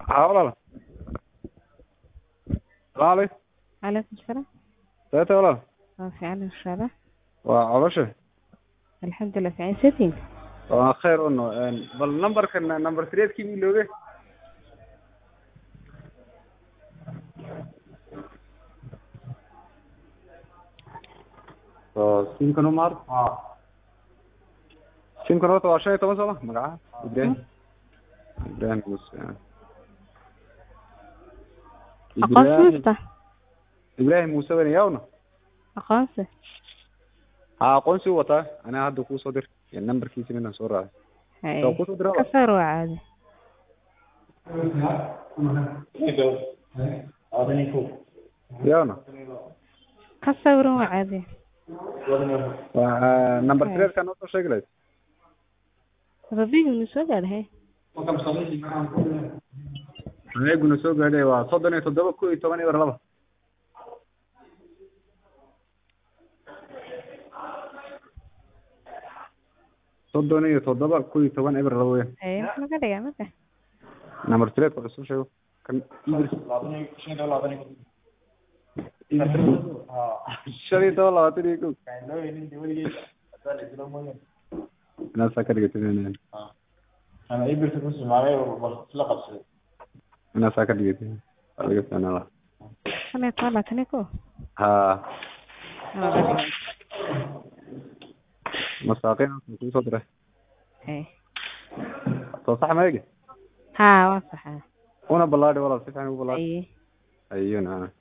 haa walaal salaamu calaykum calaykum salaam seete walaal waa fiican insha allah waa coloshe alxamdulilah fiican setting waa khayr uno bal numberkan number threedkii mi looge so simkan umar simkan horta waa shan iyo toban sooma magacaha ibrahim ibrahim muse aqoonsi masta ibrahim muse wen yawna aqoonsi ha aqoonsi u wataa aniga hadda kuusoo dir iyo numberkiisa midaan soo raacay Hay. soo kusoo dira ka saar waa caadi yawna ka sawiran waa caadi waa number threedka noo soo sheegi lahayd rabigu soo gaadhay adeeguna soo gaadhay waa soddon iyo toddoba ku iyo toban eber laba soddon iyo toddoba ku iyo toban eber laba weyan hay wax laga dhigaa marka number threedka la soo sheego kan shan iyo toban labaatan iyo kow inaasaa ka dhigatay inaasaa ka dhigatay waa laga fiicnaan lahaa shan iyo toban labaatan iyo kow ha waa laga dhigaa. masaaqiin kusoo diray hay soo sax ma egi haa waa saxaa una ballaadhi walaal si fiican u ballaadhi haye ayuna